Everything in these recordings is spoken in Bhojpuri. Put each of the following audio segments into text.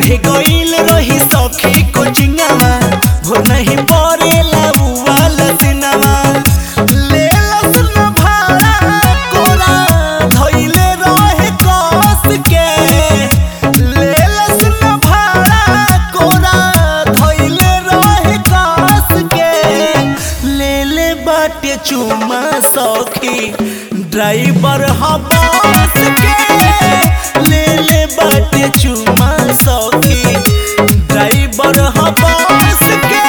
पढ़े गईल रही सखी कोचिंगवा हो नहीं पड़ेला वाला सिनेमा ले लस न भाड़ा कोरा धइले रहे कस के ले लस न भाड़ा कोरा धइले रहे कस के ले ले बाटे चुमा सखी ड्राइवर ह बस के ले ले बाटे चुमा सखी ड्राइवर ह बस के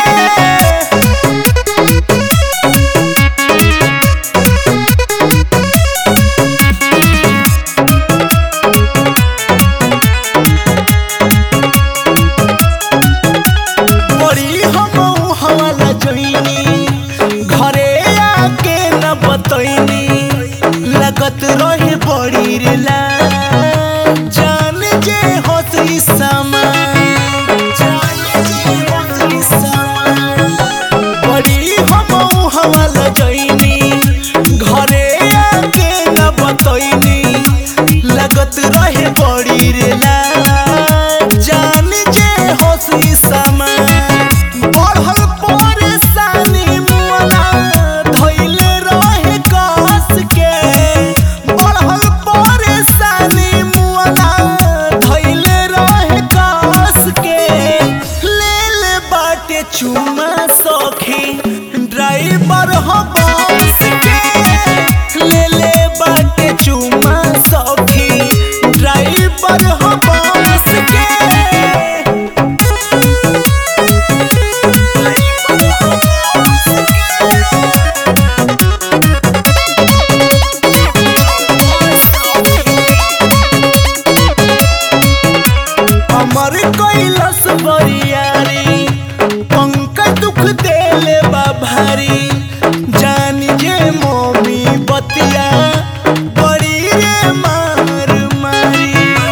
बड़ी हम हवाला जोइनी घरे आके न बतैनी लगत रहे बड़ी रे ला जान जे होती समा जान जे होती समा बड़ी हम हवाला जोइनी घरे आके न बतैनी लगत रहे बड़ी रे ला जान जे होसी समा बढ़ल परेशानी मुआना धइले रहे कस के बढ़ल परेशानी मुआना धइले रहे कस के ले ले बाटे चुमा सखी ड्राइवर ह बस के ले ले बाटे चुमा सखी ड्राइवर ह बस के हमर कैलस बरियारी पंकज दुख देले बा भारी जान जे मोमी बतिया बड़ी रे मार मारी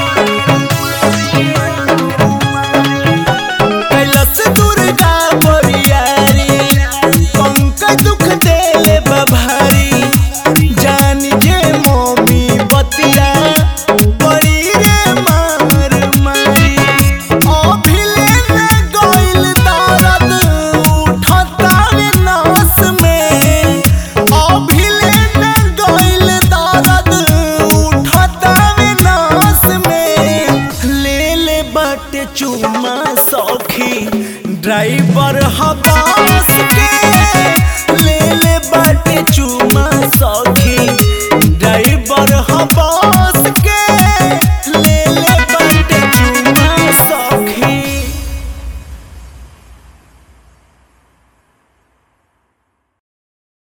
कैलस दुर्गा बरियारी पंकज दुख देले बा भारी जान जे मोमी बतिया बड़ी रे मार मारी अभिले न गइल दर्द उठतावे नस में अभिले न गइल दर्द उठतावे नस में ले ले बाटे चुमा सखी ड्राइवर ह बस के ले ले बाटे चुमा सखी